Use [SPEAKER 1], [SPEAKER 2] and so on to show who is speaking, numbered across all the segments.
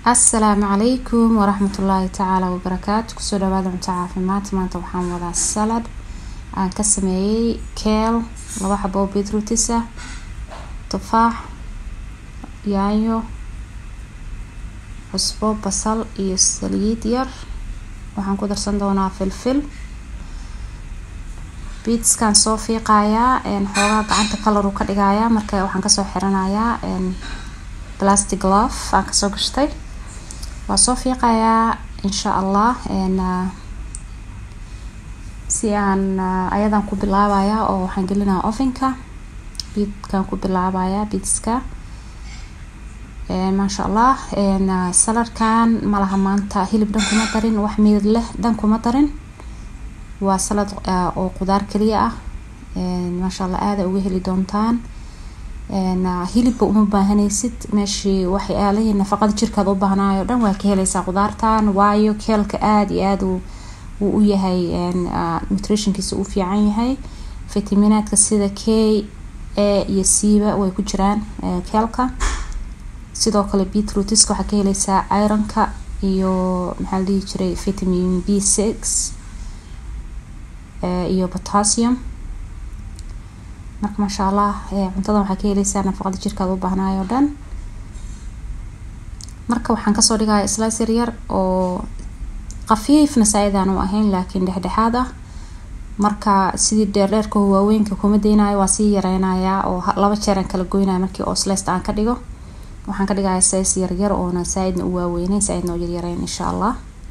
[SPEAKER 1] asalaamu calaykum waraxmatullaahi tacaala wabarakaatu kusoo dhawaada cunto caafimaad maanta waxaan wadaa salad aan ka sameeyey keel laba xabo oo beetrootis ah tufaax yaanyo cusbo basal iyo saliid yar waxaan ku darsan doonaa filfil biitskaan soo fiiqayaa xoogaa gacanta colour ka dhigayaa marka waxaan kasoo xiranayaa plastic glove aan kasoo gashtay waa soo fiiqayaa insha allah si aan ayadan ku bilaabaya oo waxaan gelinaya ovenka biidkaan ku bilaabaya biidska maasha allah saladkan malaha maanta hilib dhan kuma darin wax midad leh dhan kuma darin waa salad oo qudaar kaliya ah maasha allah aada uga heli doontaan hilibba uma baahanaysid meeshii waxyaalihii nafaqada jirkaad u baahnayo dhan waa ka heleysaa qudaartan waayo keelka aada iyo aada wuu u yahay nutritionkiisa u fiican yahay fitaminaadka sida k a iyo c-ba way ku jiraan keelka sidoo kale beetrootiska waxaa ka heleysaa ironka iyo maxaa la dhihi jiray vitamin b six iyo potassium marka maasha allah cuntadan waxaa ka heleysaa nafaqada jirkaad u baahnayo o dhan marka waxaan kasoo dhigaya slice yar yar oo khafiifna saa-idaan u ahayn laakiin dhexdhexaad ah marka sidii dheerdheerka waaweynka kuma deynayo waa sii yareynayaa oo laba jeer aan kala goynaya markii oo sliced aan ka dhigo waxaan ka dhigaya size yaryar oona saa-idna u waaweyneyn saa-idna u yaryareyn insha allah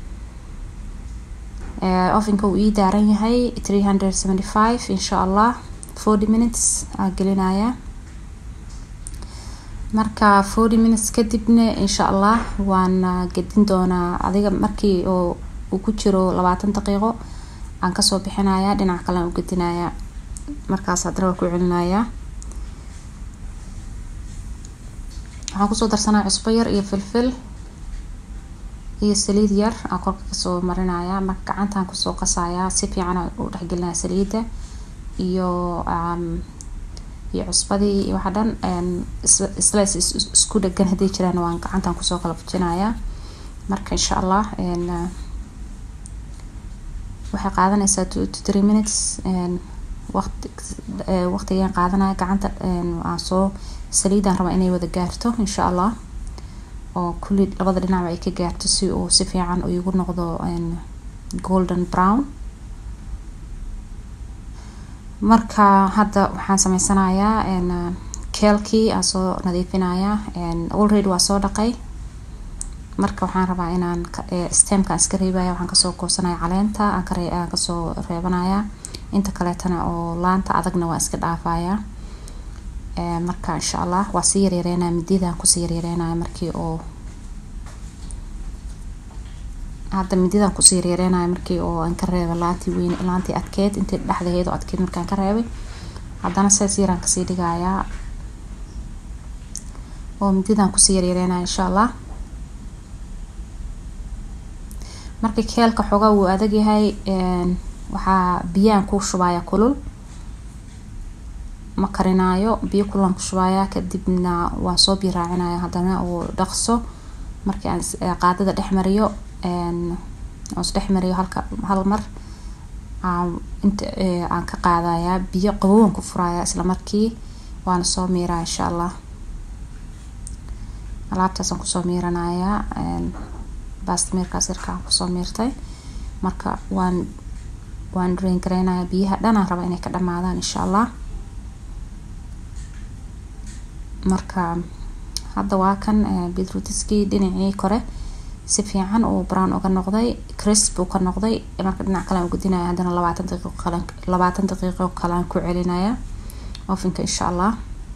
[SPEAKER 1] ovenka uu ii daaran yahay three hundred seventy five insha allah forty minutes aa gelinaya marka forty minutes kadibna insha allah waan gedin doonaa adiga markii oo uu ku jiro labaatan daqiiqo aan kasoo bixinaya dhinac kale aan u gedinaya markaas haddana waa ku celinaya waxaan kusoo darsanaya cusbo yar iyo filfil iyo saliid yar aan korka kasoo marinaya marka gacantaan kusoo qasaya si fiican u dhexgelinaya saliida iyo iyo cusbadii iyo waxa dhan slice isku dhegan hadday jiraan waan gacantan kusoo kala fujinaya marka insha allah waxay qaadanaysaa two to three minutes waqti waqtigaan qaadanaya gacanta aan soo saliidaan rabaa inay wada gaarto insha allah oo kulli labada dhinacba ay ka gaarto si uu si fiican igu noqdo golden brown marka hadda waxaan sameysanayaa keelkii aan soo nadiifinayaa already waa soo dhaqay marka waxaan rabaa inaan stemkaan iska reebaya waxaan kasoo goosanaya caleenta aan kasoo reebanaya inta kaleetana oo laanta adagna waa iska dhaafaya marka insha allah waa sii yaryareynaya mididaan kusii yaryareynaya markii oo hadda mididaan kusii yaryareynaya markii oo aan ka reebay laantii weyn laantii adkeed intii dhexdaheed oo adkeed markaan ka reebay haddana saas yaraan kasii dhigayaa oo mididaan kusii yaryareynaya insha allah marka keelka xoogaa wuu adag yahay waxaa biyaan ku shubaya kulul ma karinaayo biyo kulan ku shubaya kadibna waan soo biyo raacinaya haddana uu dhaqso markii aan qaadada dhex mariyo oo isdhex mariyo halka hal mar inta aan ka qaadayaa biyo qabowan ku furaya isla markii waana soo miiraa insha allah alaabtaasaan kusoo miiranayaa baastamiirkaas yarkaan kusoo miirtay marka waan waan drain gareynayaa biyaha dhanaan rabaa inay ka dhamaadaan insha allah marka hadda waa kan beetrootiskii dhinacii kore si fiican uu brown uga noqday crisp uu ka noqday marka dhinac kale aan gudinaya haddana labaatan daqiiqo kale labaatan daqiiqo kale aan ku celinaya ovenka insha allah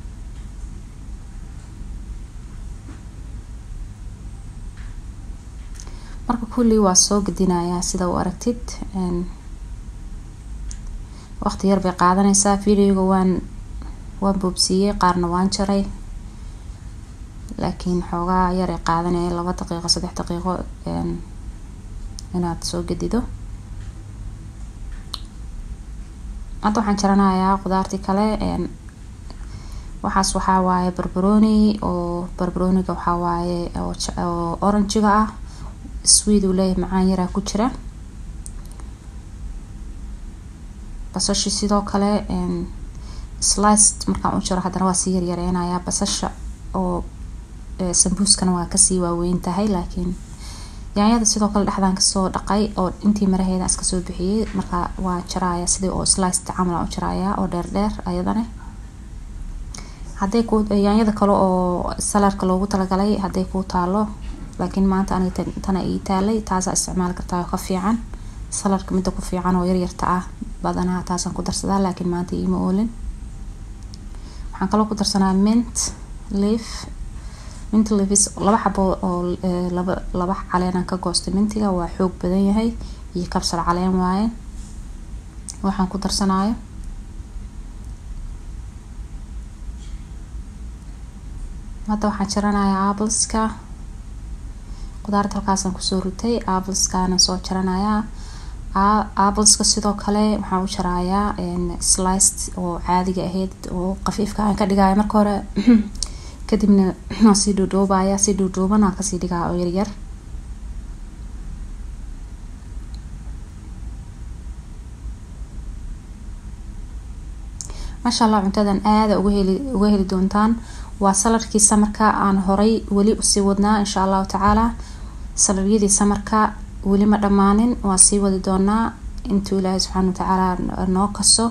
[SPEAKER 1] marka kulli waa soo gedinayaa sida u aragtid waqti yar bay qaadanaysaa videoga waan waan boobsiiyey qaarna waan jaray laakiin xoogaa yar ay qaadanaya laba daqiiqo saddex daqiiqo inaad soo gedido hadda waxaan jaranayaa qudaartii kale waxaas waxaa waaye barbaroni oo barbaroniga waxaa waaye oo oranjiga ah sweet uu leeyahay macaan yaraa ku jira basashii sidoo kale sliced markaan u jiro haddana waa sii yaryareynayaa basasha oo sambuuskana waa kasii waaweyn tahay laakiin yaanyada sidoo kale dhexdaan kasoo dhaqay oo intii maraheeda iska soo bixiyey marka waa jaraya sidii oo sliced camal aan u jaraya oo dheer dheer ayadana hadday ku yaanyada kale oo salarka loogu talagalay hadday kuu taalo laakiin maanta aniga tana ii taalay taasaa isticmaali kartaa oo ka fiican salarka midda ku fiican oo yaryarta ah badanaa taasaan ku darsadaa laakiin maanta iima oolin waxaan kaloo ku darsanaa mint leaf mint leaves laba xabo oo laba laba caleenaan ka goostay mintiga waa xoog badan yahay iyo kabsar caleen waaye waxaan ku darsanayo hadda waxaan jaranayaa appleska qudaarta halkaasaan kusoo ritay appleskaana soo jaranayaa appleska sidoo kale waxaan u jarayaa sliced oo caadiga ahayd oo qafiifka aan ka dhigaya marka hore kadibna waan sii dhuudhuubaya si dhuudhuuban aan kasii dhigaa oo yaryar maasha allah cuntadan aada uga heli uga heli doontaan waa salarkii samarka aan horay weli usii wadnaa insha allahu tacaala salaryadii samarka weli ma dhammaanin waan sii wadi doonaa intuu ilaahay subxaana watacaala noo kaso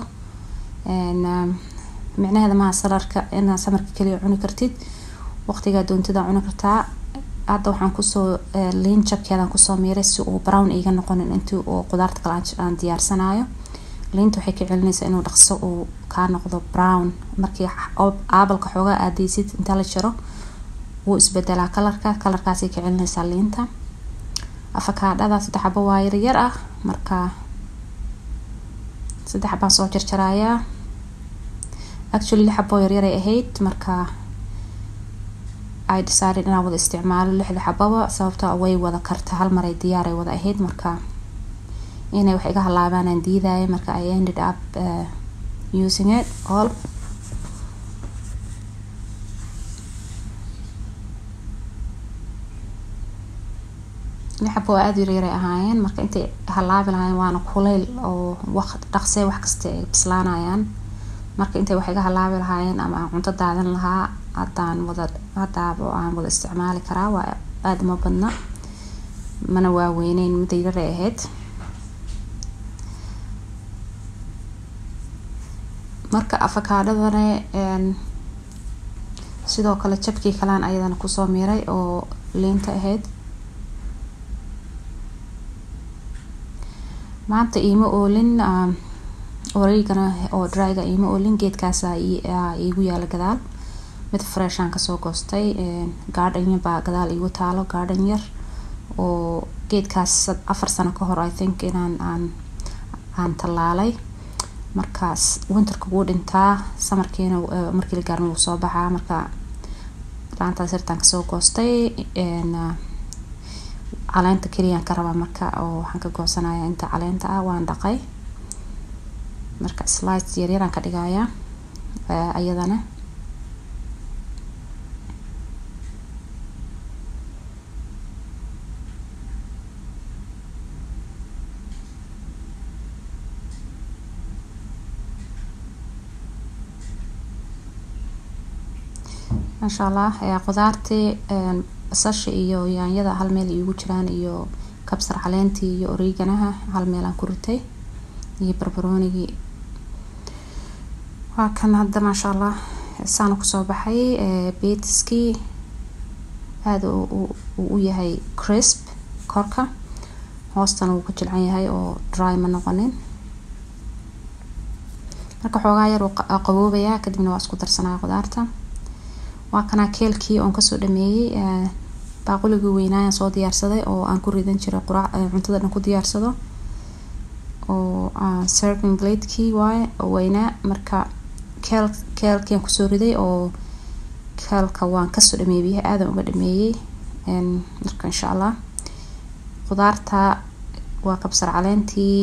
[SPEAKER 1] micnaheeda maha salarka inaad samarka kaliya cuni kartid waqtigaa doontida cuni kartaa hadda waxaan kusoo liin jabkeedaan kusoo miiray si uu brown iga noqonin intii oo qudaarta kale aan diyaarsanayo liinta waxay ka celinaysaa inuu dhaqso uu kaa noqdo brown markii aabalka xoogaa aadeysid inta la jaro wuu isbedelaa kalarka kalarkaasay ka celinaysaa liinta afakaadhada saddex xabo waa yaryar ah marka saddex xabaan soo jarjarayaa actually lix xaboo yaryaray ahayd marka ay decided inaan wada isticmaalo lixda xababa sababto way wada karta hal maray diyaaray wada ahayd marka inay wax iga halaabaan aan diidaya marka i ended up uh, using it all lix xabo oo aada yaryaray ahaayeen marka intay halaabi lahaayeen waana kuleyl oo waqt dhaqsee wax kasta ay bislaanayaan marka intay wax iga halaabi lahaayeen ama aan cunto daadan lahaa haddaan wada haddaaba aan wada isticmaali karaa waa aada ma badna mana waaweyneyn midda yaray ahayd marka afakaadhadana sidoo kale jabkii kalaan ayadana kusoo miiray oo liinta ahayd maanta iima oolin wareegana oo dryga iima oolin geedkaasa iigu yaala gadaal mid freshaan kasoo goostay gaadhanya baa gadaal iigu taalo gaadhan yar oo geedkaas afar sano ka hor i think inaan aan aan tallaalay markaas winterka wuu dhintaa samarkiina markii la gaarma wuu soo baxaa marka laantaas yartaan kasoo goostay caleenta keliyaan ka rabaa marka oo waxaan ka goosanaya inta caleenta ah waan dhaqay marka slides yaryaraan ka dhigayaa ayadana maasha allah qudaartii basasha iyo yaanyada hal meel iigu jiraan iyo kabsar caleentii iyo oreeganaha hal meelaan ku ritay iyo barbaroonigii waa kan hadda maasha allah saana kusoo baxay beetiskii aada uu u yahay crisp korka hoostana wuu ka jilcan yahay oo dry ma noqonin marka xoogaa yar uu qaboobayaa kadibna waa isku darsanaya qudaarta waa kanaa keelkii oon kasoo dhameeyey baaquligii weynaayaan soo diyaarsaday oo aan ku ridan jiray quraac cuntada dhan ku diyaarsado oo serving bladekii waaye oo weynaa marka keel keelkiiaan kusoo riday oo keelka waan kasoo dhameeyey biyaha aadan uga dhameeyey marka insha allah qudaarta waa kabsar caleentii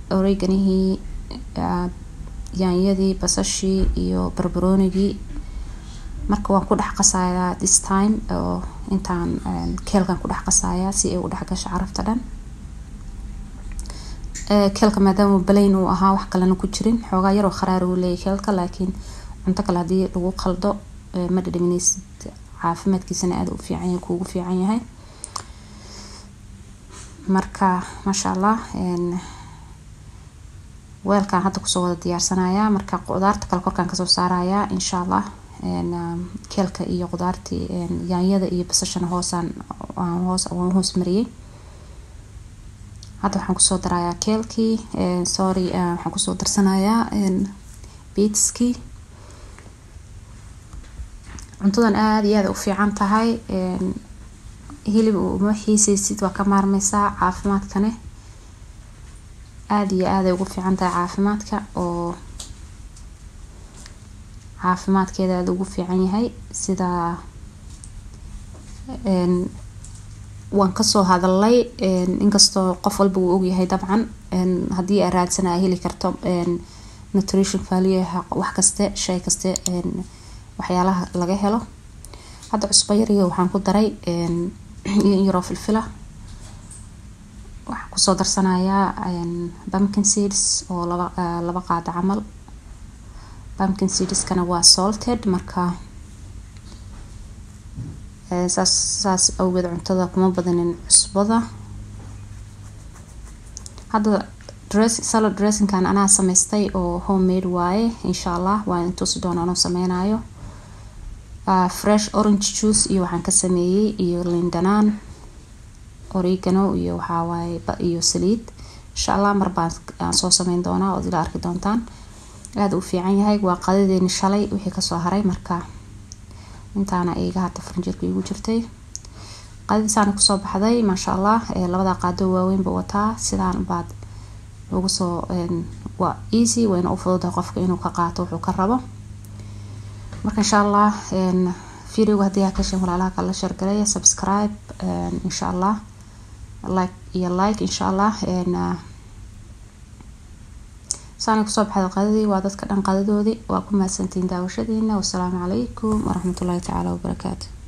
[SPEAKER 1] oreganihii yaanyadii basashii iyo barbaroonigii marka waan ku dhex qasayaa this time oo intaan keelkan ku dhex qasayaa si ay u dhex gasho carafta dhan keelka maadaama balayn uu ahaa wax kalena ku jirin xoogaa yaroo kharaar uu leeyahy keelka laakiin cunto kale haddii lagu qaldo ma dhadhamineysid caafimaadkiisana aada u fiican yahay kuugu fiican yahay marka maasha allah weelkaan hadda kusoo wada diyaarsanayaa marka qudaarta kale korkaan kasoo saarayaa insha allah keelka iyo qudaartii yaanyada iyo basashana hoosaan hoos waan hoos mariyey hadda waxaan kusoo darayaa keelkii sorry waxaan kusoo darsanayaa beetskii cuntadan aada iyo aada u fiican tahay hilib uma xiiseysid waa ka maarmeysaa caafimaadkane aada iyo aaday ugu fiican tahay caafimaadka oo caafimaadkeeda aada ugu fiican yahay sida waan kasoo hadalay inkastoo qof walba uu ogyahay dabcan haddii aa raadsana aa heli karto nutrition value wax kaste shay kaste waxyaalaha laga helo hadda cusbo yariga waxaan ku daray yaroo filfila waxaan kusoo darsanayaa pumpkin seeds oo laba laba qaado camal pumpkin seedskana waa salted marka saas saas awgeed cuntada kuma badanin cusbada hadda dress salad dressingkan anaa sameystay oo homemade waaye insha allah waan intusi doona anoo sameynayo uh, fresh orange juice iyo waxaan ka sameeyey iyo lindanaan oregano iyo waxawaaye iyo saliid insha allah mar baan aan soo sameyn doonaa ood ila arki doontaan aada u fiican yahay waa qadadeeni shalay wixii kasoo haray marka intaana iga hadda farinjeerka igu jirtay qadadiisaana kusoo baxday maasha allah labada qaado waaweynba wataa sidaan baad ugu soo waa easy wayna u fududahay qofka inuu ka qaato wuxuu ka rabo marka insha allah videoga haddii aa ka hesheen walaalaha kala sheergalaya subscribe insha allah like iyo like insha allah saana kusoo baxda qadadii waa dadka dhan qadadoodii waa ku mahadsantihiin daawashadiina wasalaamu calaykum waraxmatullahi tacaala wabarakaatu